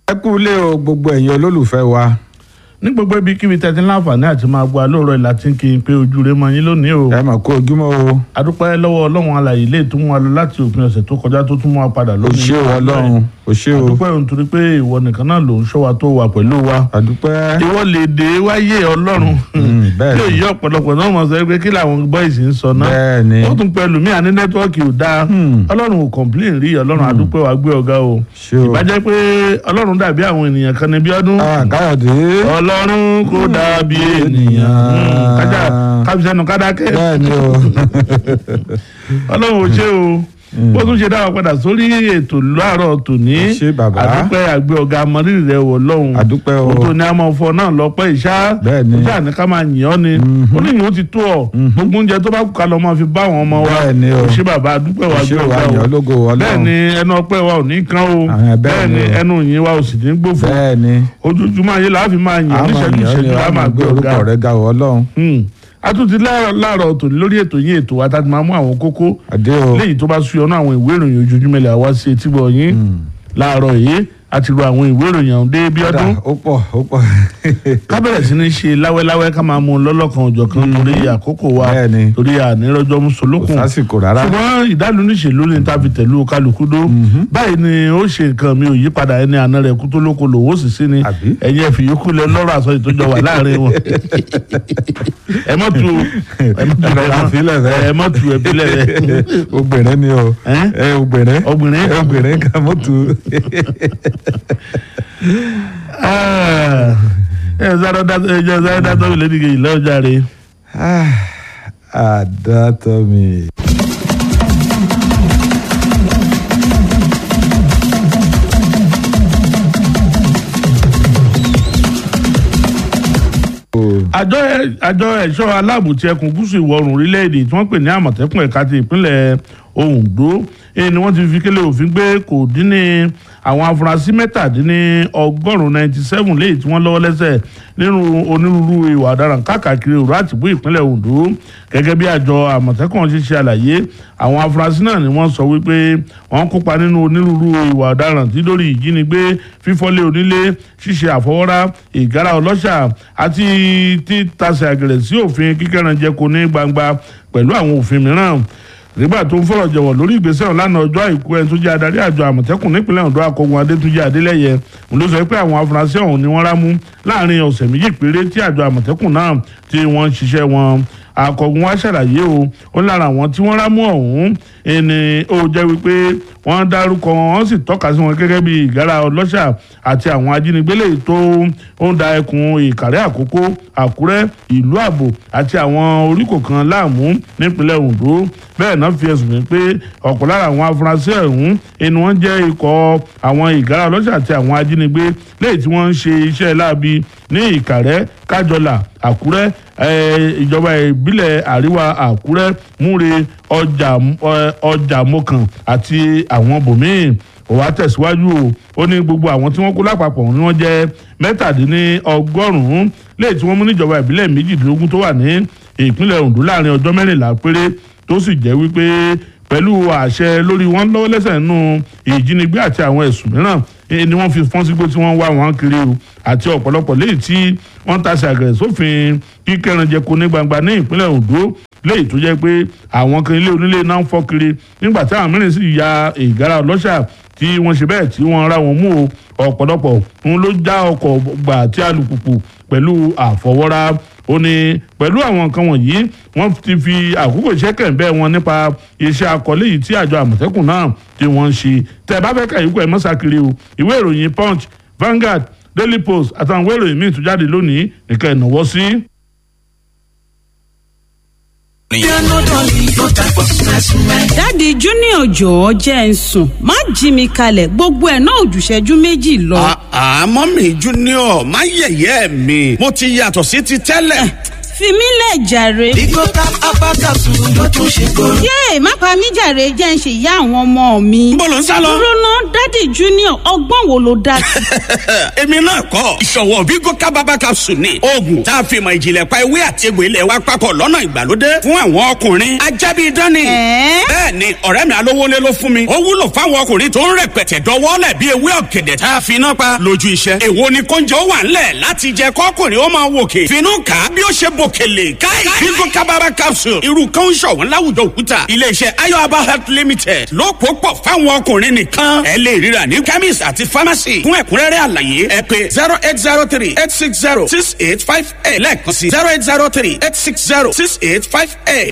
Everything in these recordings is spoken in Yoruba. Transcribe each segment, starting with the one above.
ẹ kú ilé o gbogbo ẹ̀yin olólùfẹ́ wa ní gbogbo ibi kíbi tẹ́tí láǹfààní àti máa gbọ́ alóòrọ̀ ìlà tí ń kí n pé ojú rẹ mọ yín lónìí o. ẹ mà kó ojúmọ́ o adúpẹ́ lọ́wọ́ ọlọ́run alàyè lè tún mú wa lọ láti òpin ọ̀sẹ̀ tó kọjá tó tún mú wa padà o lónìí. ṣé o ọlọ́run o ṣé o adúpẹ́ òun torí pé ìwọ nìkan náà ló ń ṣọ́ wa tó wà pẹ̀lú wa. àdúpẹ́ ìwọ lè dé wáyé ọlọ́run Mm, bẹ́ẹ̀ tí ni. èyí ọ̀pọ̀lọpọ̀ náà mọ̀ sọ pé kí làwọn bọ́ìsì ń sọ náà bẹ́ẹ̀ ni ó tún pẹ̀lú mí àní nẹ́tíwọ́ọ̀kì ò dáa Hmm. ọlọ́run ò kọ̀m̀plín rí ọlọ́run adúpẹ́ wa gbé ọ̀gá o ṣé o ìbájẹ́ pé ọlọ́run dàbí àwọn ènìyàn kan ní bí ọdún Ah, káyọ̀dé ọlọ́run kò dàbí ènìyàn Ènìyàn. Hmm, kájà kábísẹ́nu kádákẹ́ bẹ́ẹ̀ ni o ọlọ́run ò ṣe o bó tún ṣe dáwọ́ padà sórí ètò láàárọ̀ tòní Ẹ ṣé bàbá. àdúpẹ́ àgbẹ̀ ọ̀gá mọ́rírì rẹ̀ wọ̀ lọ́hùn àdúpẹ́ o òtò ní a máa fọ náà lọ́pẹ́ ìṣá Bẹ́ẹ̀ ni. ìṣá ní ká máa yìn ọ́ ni oníyìn ó ti tó ọ gbogbo oúnjẹ tó bá kú ká lọ máa fi bá àwọn ọmọ wa Bẹ́ẹ̀ ni o. Ẹ ṣé bàbá àdúpẹ́ wa ṣé gbé o ọ̀gá àyàn o ológo bẹ́ẹ̀ ni ọlọ́run ẹnu ọpẹ́ wa ò ní kán o Àwọn bẹ́ẹ̀ bẹ́ẹ̀ ni ni o. ẹnu yìn wa ò sì ní gbófo bẹ́ẹ̀ ni ojoojúmọ́ ayé la fi máa yìn ọ́ àmọ́ níṣẹ́jú ìyàn ni ìṣẹ́jú la wàá máa máa gbé gbé ọ̀gá orúkọ rẹ ga o ọlọ́run Hmm. a tún ti láàárọ̀ láàárọ̀ tòní lórí ètò yín ètò wa tá a ti máa mú àwọn kókó àdé o léyìí tó bá súyọ náà àwọn ìwé ìròyìn ojoojúmọ́ ilẹ̀ àwa sí etí gbọ̀ yín láàárọ̀ yìí a ti ro àwọn ìwé ìròyìn ọ̀hún dé bí ọdún Kódà, ó pọ̀ ó pọ̀ ká bẹ̀rẹ̀ sí ní ṣe láwẹ́láwẹ́ ká máa mú un lọ́lọ́kan òjọ̀kan torí àkókò wa Bẹ́ẹ̀ ni. torí ànírọ́jọ́ kò mùsùlùkùn sásìkò rárá ṣùgbọ́n ìdálù níṣèlú ni ta fi tẹ̀lú kálukú dó báyìí ni ó ṣe nǹkan mi ò yí padà ẹni àná rẹ̀ kú tó lóko lòwó sì sí ni Àbí? ẹ̀yin ẹ̀fì yòókù lẹ lọ́rọ̀ àsọ ìtọ́jọ wà láàrin wọn ẹ mọ̀ tu ẹ mọ̀ tu Ẹ fi lẹ̀ bẹ́ẹ̀. ẹ mọ̀ tu ẹ fi lẹ̀ bẹ́ẹ̀. obìnrin ni o Ẹ́? ẹ obìnrin Obìnrin? ẹ obìnrin kan mọ́ tu Ah, ẹ sáré dá ẹ jẹ́ sáré dá tọ́wé lẹ́nu kejì lọ́jà rẹ̀. àdàtọ̀ mi. àjọ ẹ- àjọ ẹ̀ṣọ́ aláàbò ti ẹkùn gúúsù ìwọ̀ oòrùn orílẹ̀-èdè tí wọ́n pè ní àmọ̀tẹ́kùn ẹ̀ka ti ìpínlẹ̀ Oǹdó èyí ni wọ́n ti fi kélé òfin gbé kò dín ní àwọn afurasí mẹ́tàdínní ọgọ́rùn-ún ninety seven léyìí tí wọ́n lọ́wọ́ lẹ́sẹ̀ nínú onírúurú ìwà ọ̀daràn káàkiri òru àtìbú ìpínlẹ̀ Oǹdó gẹ́gẹ́ bí àjọ àmọ̀tẹ́kùn ṣe ṣe àlàyé àwọn afurasí náà ni wọ́n sọ wípé wọ́n kópa nínú onírúurú ìwà ọ̀daràn tí lórí ìjínigbé fífọ́lé onílé ṣíṣe àfọwọ́rá ìgárá ọlọ́ṣà àti títasẹ̀ àgẹ̀rẹ̀ sí òfin kíkẹ́ranjẹko ní gbangba pẹ̀lú àwọn òfin mìíràn nígbà tó ń fọ̀rọ̀ jọ̀wọ̀ lórí ìgbésẹ̀ ọ̀hún lánàá ọjọ́ àìkú ẹni tó jẹ́ adarí àjọ àmọ̀tẹ́kùn nípínlẹ̀ Oǹdó akọgun adétúnjẹ adélẹ́yẹ òun ló sọ pé àwọn afurasí ọ̀hún ni wọ́n rámú láàrin ọ̀sẹ̀ méjì péré tí àjọ àmọ̀tẹ́kùn náà tí wọ́n ń ṣiṣẹ́ wọn akọgun wa ṣàlàyé o ó lára àwọn tí wọ́n rámú ọ̀hún ẹni ó jẹ́ wípé wọ́n dárúkọ wọn wọ́n sì tọ́ka sí wọn gẹ́gẹ́ bí ìgárá ọlọ́ṣà àti àwọn ajínigbé lè tó ó ń da ẹkùn ìkàrẹ́ àkókò àkúrẹ́ ìlú àbò àti àwọn oríkò kan láàmú nípínlẹ̀ Oǹdó bẹ́ẹ̀ náà fi ẹ̀sùn mi pé ọ̀pọ̀ lára àwọn afurasí ọ̀hún ẹni wọ́n jẹ́ ikọ̀ àwọn ìgárá ọlọ́ṣà àti àwọn ajínigbé lẹ́yìn tí wọ́n ń ṣe iṣẹ́ láabi ní ìkàrẹ́ kájọlà àkúrẹ́ eh, ìjọba ìbílẹ̀ àríwá àkúrẹ́ múre ọjà eh, ọjà mọ́kàn àti àwọn bòmíì ó wá tẹ̀síwájú o ó ní gbogbo àwọn tí wọ́n kó lápapọ̀ ni wọ́n jẹ́ mẹ́tàdínní ọgọ́rùn-ún lẹ́yìn tí wọ́n mú níjọba ìbílẹ̀ méjìdínlógún tó wà ní ìpínlẹ̀ Oǹdó láàrin ọjọ́ mẹ́rìnlá péré tó sì jẹ́ wípé pẹ̀lú àṣẹ lórí wọn lọ́wọ́ lẹ́sẹ̀ nínú ìjínigbé àti àwọn ẹ̀sùn mìíràn eh, ni wọ́n fi fọ́n sígbó tí wọ́n wá wọn kiri o àti ọ̀pọ̀lọpọ̀ léyìí tí wọ́n tasẹ̀ àgẹ̀rẹ̀ sófin kíkẹ́ranjẹko ní gbangba ní ìpínlẹ̀ Oǹdó léyìí tó jẹ́ pé àwọn kan ilé onílé náà ń fọ́ kiri nígbà tí àwọn mìíràn sì ya ìgárá ọlọ́ṣà tí wọ́n ṣe bẹ́ẹ̀ tí wọ́n ra wọn mú o ọ̀pọ̀lọpọ̀ ń ló já ọkọ̀ gbà àti alùpùpù pẹ̀lú àfọwọ́rá ó ní pẹ̀lú àwọn nǹkan wọ̀nyí wọ́n ti fi àkókò iṣẹ́ kẹ̀ǹbẹ́ wọn nípa iṣẹ́ akọ̀lé yìí tí àjọ àmọ̀tẹ́kùn náà tí wọ́n ń ṣe tẹ́ ẹ bá fẹ́ kà yíkọ́ ẹ̀ mọ́sàkiri o ìwé ìròyìn punch Vanguard Daily Post àtàwọn ìwé ìròyìn míì tó jáde lónìí nìkan ìnáwó sí. dáàdi junior jọ̀ọ́ jẹ́ ń sùn má jí mi kalẹ̀ gbogbo ẹ̀ náà ò jù ìṣẹ́jú méjì lọ. àmọ́ mi junior má yẹ̀yẹ́ mi mo ti yàtọ̀ sí ti tẹ́lẹ̀. fi mí lẹ̀ jàre. Bigo tap abakasu ló tún ṣe kóró. yéè má pa mí jàre jẹ́ ń ṣe ìyá àwọn ọmọ mi. Níbo lò ń sá lọ? dúró ná dádì junior ọgbọ́n wo ló dá sí. èmi náà kọ́ ìṣòwò Bigo kábàbà capsule ni oògùn tá a fi mọ ìjìnlẹ̀ pa ewé àti egbò ilẹ̀ wa papọ̀ lọ́nà ìgbàlódé fún àwọn ọkùnrin ajábí dání. Ẹ̀ẹ́? bẹ́ẹ̀ ni ọ̀rẹ́ mi alówólé ló fún mi ó wúlò fáwọn ọkùnrin tó ń rẹpẹtẹ dọwọ́lẹ̀ bí ewé ọ̀gẹ̀dẹ̀ tá a fi iná pa lójú iṣẹ́. èwo ni kóúnjẹ ó wà ńlẹ̀ láti jẹ kọ́kùnrin ó máa wòkè finú kà á bí ó ṣe bòkèlè káì Bigo kábàbà capsule irú kan ń ṣọ̀wọ́n láwùjọ òkúta iléeṣẹ́ ayọ̀aba health limited ló pò pọ̀ fáwọn ọkùnrin nìkan ẹ lè ríra ní chemist àti pharmacy fún ẹ̀kúnrẹ́rẹ́ àlàyé ẹ pé zero eight zero three eight six zero six eight five eight lẹ́ẹ̀kan sí zero eight zero three eight six zero six eight five eight.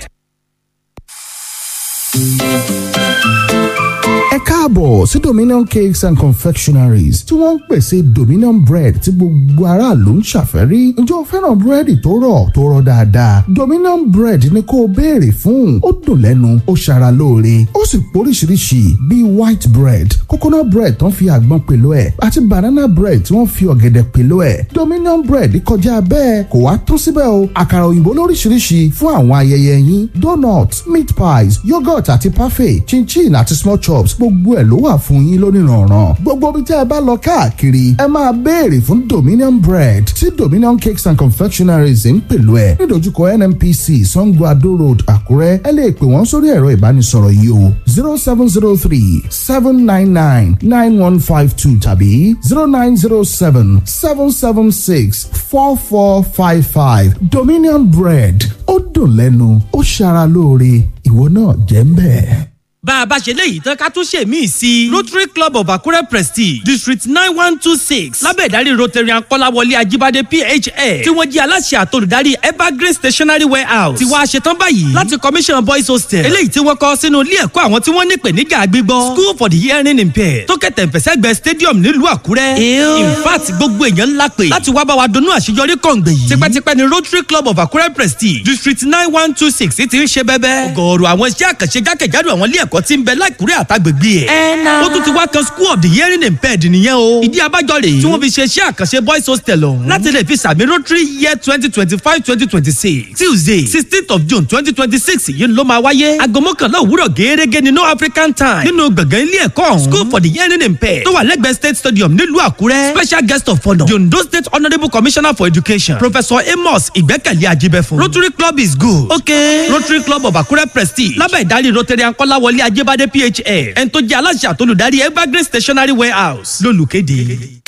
ẹ káàbọ̀ sí dominion cakes and confectionaries tí wọ́n ń pèsè dominion bread tí gbogbo aráàlú ń ṣàfẹ́rí ǹjẹ́ o fẹ́ràn búrẹ́dì tó rọ̀ tó rọ̀ dáadáa dominion bread ni kó o béèrè fún ó dùn lẹ́nu ó ṣara lóore ó sì póríṣiríṣi bíi white bread coconut bread tó ń fi àgbọn pèlò ẹ̀ àti banana bread tí wọ́n fi ọ̀gẹ̀dẹ̀ pèlò ẹ̀ dominion bread kọjá bẹ́ẹ̀ kò wá tún síbẹ̀ o àkàrà òyìnbó lóríṣiríṣi fún àwọn ayẹyẹ yín donut meat pies yogurt àti parfait chinchin àti small chops gbogbo ẹ̀ ló wà fún yín lónìrànràn gbogbo ibi tí ẹ bá lọ káàkiri ẹ máa béèrè fún dominion bread tí dominion cakes and confectionaries ń pèlú ẹ nídojúkọ nnpc sango ado road àkúrẹ́ ẹ lè pè wọ́n sórí ẹ̀rọ ìbánisọ̀rọ̀ yìí o zero seven zero three seven nine nine nine one five two tàbí zero nine zero seven seven seven six four four five five dominion bread ó dùn lẹ́nu ó ṣara lóore ìwọ náà jẹ́ ń bẹ́ẹ̀. bá a bá ṣe léyìí tán ká tún ṣe míì sí i rotary club of akure prestige district nine one two six lábẹ́ ìdarí rotarian kọ́láwọlé ajíbádé phf tí wọ́n jẹ́ aláṣẹ àtolùdarí evergreen stationery warehouse tí wàá ṣetán báyìí láti commission boys hostel eléyìí tí wọ́n kọ́ sínú ilé ẹ̀kọ́ àwọn tí wọ́n ní ìpèníjà gbígbọ́ school for the hearing impaired tó kẹ̀tẹ̀ ìfẹsẹ̀gbẹ́ stadium nílùú àkúrẹ́ in fact gbogbo èèyàn ńlá pè láti wá bá wa dunnú àṣeyọrí kọ̀ǹgbẹ̀ yìí tipẹ́tipẹ́ ni rotary club of akure prestige district nine one two six ti ń ṣe bẹ́bẹ́ ọgọ́rùú àwọn iṣẹ́ àkànṣe jákèjádò àwọn ilé ẹ̀kọ́ tí ń bẹ láìkúrẹ́ àtàgbègbè ẹ̀. ó tún ti wá kan school of the hearing impaired nìyẹn o. ìdí abájọ rèé tí wọ́n fi ṣe iṣẹ́ àkànṣe boys hostel ọ̀hún. láti lè fi sàmì rotary year twenty twenty five twenty twenty six tuesday sixteenth of june twenty twenty six yìí ló máa wáyé. aago mọ́kànlá òwúrọ̀ gẹ́gẹ́ ní no african time nínú gbọ̀ngàn ilé ẹ̀kọ́ ọ̀hún. school for the hearing impaired tó wà lẹ́gbẹ̀ẹ́ state stadium nílùú àkúrẹ́. special guest of honour the ondo state honourable commissioner for education professor amos ìgbẹ́kẹ̀lé ajibẹ̀fún. rotary club is good. okay rotary club of akure prestige lábẹ́ ìdarí rotarian kọ́láwọlé ajébádé phf ẹni tó jẹ́ aláṣẹ àtolùdarí evergreen stationery warehouse lólùkéde.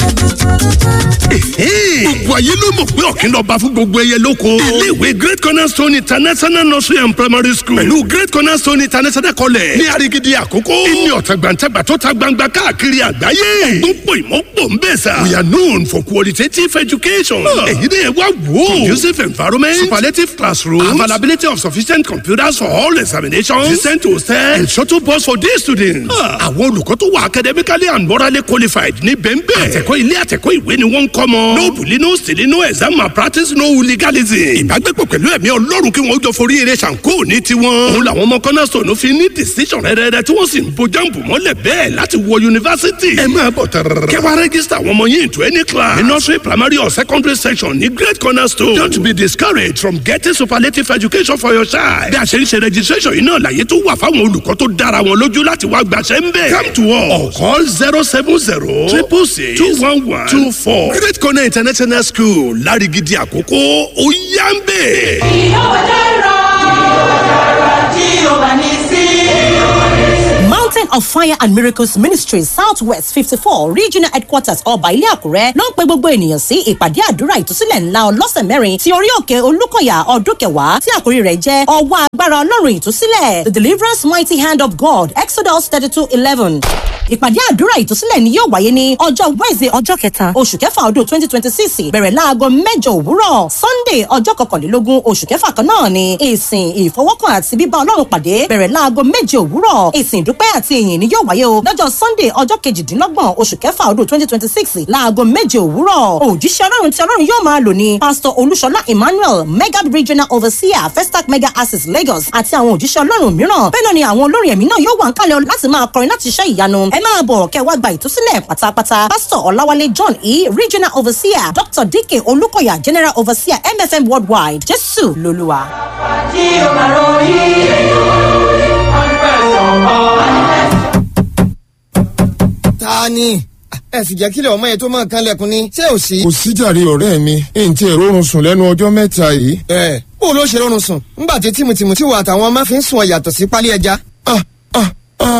gbogbo ayé ló mọ̀ pé ọ̀kìn lọ́ba fún gbogbo ẹyẹ lóko. iléèwé great cornerstone international nursery and primary school pẹ̀lú great cornerstone international college ní arigidi àkókò. ìní ọ̀tàgbàǹtàgbà tó ta gbangba káàkiri àgbáyé. ẹ̀gbọ́n pò ìmọ̀pọ̀ ń bẹ̀ sà. we are known for qualitative education. èyí ni ẹ wá wò. conducive environment superlative classroom availability of sufficient computers for all examinations decent hostel and shuttle bus for day students. àwọn olùkọ́ tó wà academically and morally qualified ní bẹ́ẹ̀nbẹ́ẹ̀. àtẹ̀kọ́ ilé àtẹ̀kọ́ ìwé ni wọ́n ń kọ́ mọ́. no bully no stealing no exam malpractice no hooliganism. ìbágbépọ̀ pẹ̀lú ẹ̀mí ọlọ́run kí wọ́n jọ forí eré ṣàǹkó ní tiwọn. òun làwọn ọmọ cornerstone fi ní decision rẹ́rẹ́rẹ́ tí wọ́n sì ń bo jáǹbù mọ́lẹ̀ bẹ́ẹ̀ láti wọ yunifásitì. ẹ máa bọ̀ tẹ̀rẹ̀rẹ̀. kẹwàá rẹ́gísítà àwọn ọmọ yín into any class. ní nursery primary or secondary section ní great cornerstone. don't be discouraged from getting superlative education for your child. bí a ṣe ń ṣe registration yìí náà láyé tó wà fáwọn olùkọ́ tó dára wọn lójú láti wá gbàṣẹ́ ń bẹ̀. come to us or call zero seven zero triple six two one one two four. great corner international school lárigidi àkókò ó yá ń bẹ̀. Mountain of Fire and Miracles Ministries Southwest fifty four Regional Headquarters ọba ilé Àkúrẹ́ ló ń pe gbogbo ènìyàn sí ìpàdé àdúrà ìtúsílẹ̀ ńlá ọlọ́sẹ̀ mẹ́rin ti orí òkè Olúkọ̀yà ọdún kẹwàá tí àkórí rẹ̀ jẹ́ ọwọ́ agbára Ọlọ́run ìtúsílẹ̀ The Deliverance Mighty Hand of God Exodus thirty two eleven ìpàdé àdúrà ìtúsílẹ̀ ni yóò wáyé ní ọjọ́ Wednesday ọjọ́ kẹta oṣù kẹfà ọdún twenty twenty six bẹ̀rẹ̀ láago mẹ́jọ òwúrọ̀ Sunday ọjọ́ kọkànlélógún oṣù kẹfà kan náà ni ìsìn ìfọwọ́kàn àti bíbá Ọlọ́run pàdé bẹ̀rẹ̀ láago méje òwúrọ̀ ìsìn ìdúpẹ́ àti ìyìn ni yóò wáyé o lọ́jọ́ Sunday ọjọ́ kejìdínlọ́gbọ̀n oṣù kẹfà ọdún twenty twenty six láago méje òwúrọ̀ òjíṣẹ́ Ọlọ́run tí Ọlọ́run yóò máa lò ní Pastor Olúṣọlá Emmanuel mega regional overseer Festac mega access Lagos àti àwọn òjíṣẹ́ Ọlọ́run mìíràn bẹ́ẹ̀ náà ni àwọn olórin ẹ̀mí náà yóò wà ń kálẹ̀ láti máa kọrin láti iṣẹ́ ìyanu ẹ máa bọ̀ kẹ́ wá gba ìtúsílẹ̀ pátápátá pásítọ̀ ọ̀làwálé john e regional overseer dr dk olùkọ́yà general overseer mfm worldwide jésù lolúwa. tí o bá ròyìn ta ni ẹ sì jẹ́ kílẹ̀ ọmọ yẹn tó máa kan lẹ́kùn ni ṣé ò sí. kò síjàre ọ̀rẹ́ mi n tí èrò oorun sùn lẹ́nu ọjọ́ mẹ́ta yìí. ẹ bó ló ṣe rọrùn sùn ńgbà tí tìmùtìmù tí wà àtàwọn máa fi ń sùn ọ yàtọ̀ sí pálí ẹja. ah ah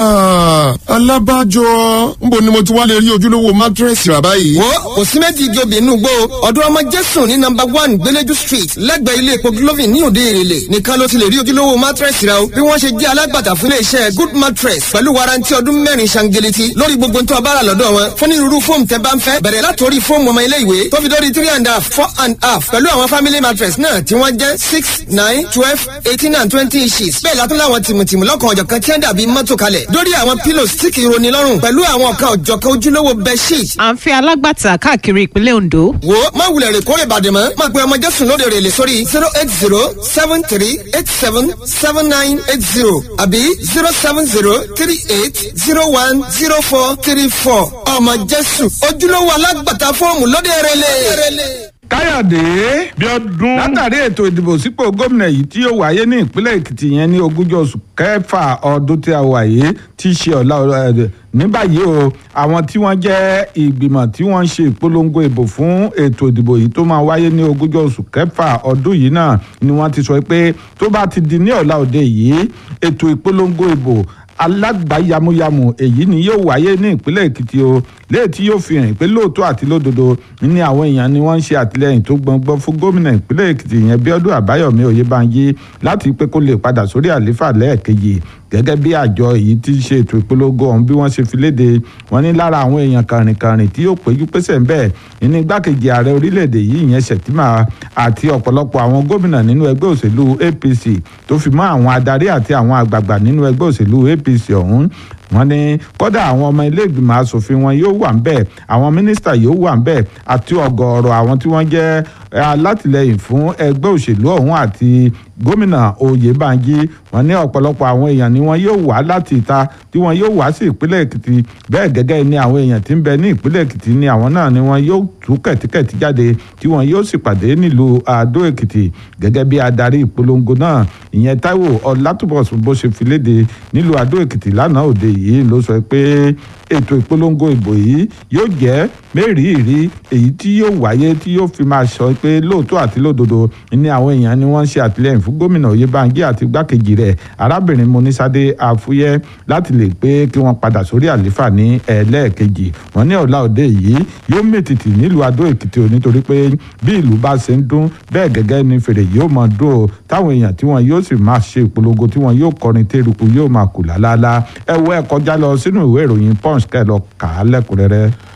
ah alábàjọ nbo ni mo ti wá lè rí ojúlówó mátírẹ́sì rà báyìí. wo kò sí méjì ìjọba inú gbó ọdún ọmọ jésù ní nọmba one gbẹlẹjú street lẹ́gbẹ̀ẹ́ ilé epo glovin ní òde èrèlè nìkan ló ti lè rí ojúlówó mattress rẹ o bí wọ́n ṣe jẹ́ alágbàtà fún iléeṣẹ́ good mattress pẹ̀lú warranty ọdún mẹ́rin ṣangeleti lórí gbogbo tó a bá rà lọ́dọ̀ wọn fún onírúurú fóòmù tẹ́ bá ń fẹ́ bẹ̀rẹ̀ látòrí fóòmù ọmọ ilé ìwé tó fi dórí three and a half four and a half pẹ̀lú àwọn family mattress náà tí wọ́n jẹ́ six nine twelve eighteen and twenty inches bẹ́ẹ̀ látún láwọn tìmùtìmù lọ́kàn ọ̀jọ̀kan tí wọ́n dàbí mọ́tò kalẹ̀ dórí àwọn pillows tí kì í roni lọ́rùn pẹ̀lú àwọn ọ̀kan ọ̀jọ̀kan ojúlówó bedsheet à ń fẹ́ alágbàtà káàkiri ìpínlẹ̀ ondo. wo má wulẹ̀ rè kórè bàdé mọ́ má pe ọmọ jésù lóde rè lè sórí zero eight zero seven three eight seven seven nine eight zero àbí zero seven zero three eight zero one zero four three four ọmọ jésù ojúlówó alágbàtà fọ́ọ̀mù lóde rè lè. káyọ̀dé bíọ́dún látàrí ètò ìdìbò sípò gómìnà yìí tí yóò wáyé ní ìpínlẹ̀ èkìtì yẹn ní ogúnjọ́ oṣù kẹfà ọdún tí a wà yìí tí í ṣe ọ̀la ẹ̀ ní báyìí o àwọn tí wọ́n jẹ́ ìgbìmọ̀ tí wọ́n ń ṣe ìpolongo ìbò fún ètò ìdìbò yìí tó máa wáyé ní ogúnjọ́ oṣù kẹfà ọdún yìí náà ni wọ́n ti sọ pé tó bá ti di ní ọ̀la òde yìí ètò ìpolongo ìbò alágbàáyamuyamu èyí ni yóò wáyé ní ìpínlẹ̀ èkìtì o léyìí tí yóò fi hàn pé lóòótọ́ àti lódodo ní àwọn èèyàn ni wọ́n ń ṣe àtìlẹyìn tó gbọngbọ́n fún gómìnà ìpínlẹ̀ èkìtì yẹn bíọ́dún àbáyọ̀mí oyèbánjí láti pé kó lè padà sórí àlééfà lẹ́ẹ̀kejì gẹ́gẹ́ bí àjọ èyí tí ń ṣe ètò ìpolongo ọ̀hún bí wọ́n ṣe fi léde wọ́n ní lára àwọn èèyàn kàrìnkàrìn tí yóò péjú pésẹ̀ ń bẹ̀ ní igbákejì ààrẹ orílẹ̀-èdè yìí ìyẹn ṣètìmá àti ọ̀pọ̀lọpọ̀ àwọn gómìnà nínú ẹgbẹ́ òṣèlú apc tó fi mọ́ àwọn adarí àti àwọn àgbààgbà nínú ẹgbẹ́ òṣèlú apc ọ̀hún wọ́n ní kódà àwọn ọmọ ilé ìgbìmọ̀ asòfin wọn yóò wà ń bẹ̀ àwọn mínísítà yóò wà ń bẹ̀ àti ọ̀gọ̀ọ̀rọ̀ àwọn tí wọ́n jẹ́ alátìlẹyìn fún ẹgbẹ́ òṣèlú ọ̀hún àti gómìnà oyèbánjí wọ́n ní ọ̀pọ̀lọpọ̀ àwọn èèyàn ni wọ́n yóò wá láti ìta tí wọ́n yóò wá sí ìpínlẹ̀ èkìtì bẹ́ẹ̀ gẹ́gẹ́ ni àwọn èèyàn tí ń bẹ ní ìpínlẹ̀ èkìtì ni àwọn náà ni wọ́n yóò tú kẹ̀tíkẹ̀tí jáde tí wọ́n yóò sì pàdé nílùú àdó èkìtì gẹ́gẹ́ bí adarí ìpolongo náà ìyẹn táíwò ọlátúbọ̀sùn bó ṣe fi léde nílùú àdó èkìtì lánàá òde yìí ló sọ pé ètò ìpolongo ìbò yìí yóò jẹ́ mẹ́rìírí èyí tí yóò wáyé tí yóò fi máa sọ pé lóòótọ́ àti lódodo ni àwọn èèyàn ni wọ́n ń ṣe àtìlẹ́yìn fún gómìnà oyèbánjí àti igbákejì rẹ̀ arábìnrin monísádé àfúyẹ́ láti lè pé kí wọ́n padà sórí àléfà ní ẹlẹ́ẹ̀kejì wọ́n ní ọ̀la òde yìí yóò mètìtì nílùú adó èkìtì ò nítorí pé bí ìlú bá ṣe ń dún bẹ́ẹ̀ gẹ́gẹ́ ni fèrè yóò máa dún o táwọn èèyàn tí wọ́n yóò sì máa ṣe ìpolongo tí wọ́n yóò kọrin tẹ́rùkù yóò máa kù lálálá ẹ wo ẹ kọjá lọ sínú ìwé ìròyìn punch kẹ́ lọ kà á lẹ́kùnrẹ́rẹ́.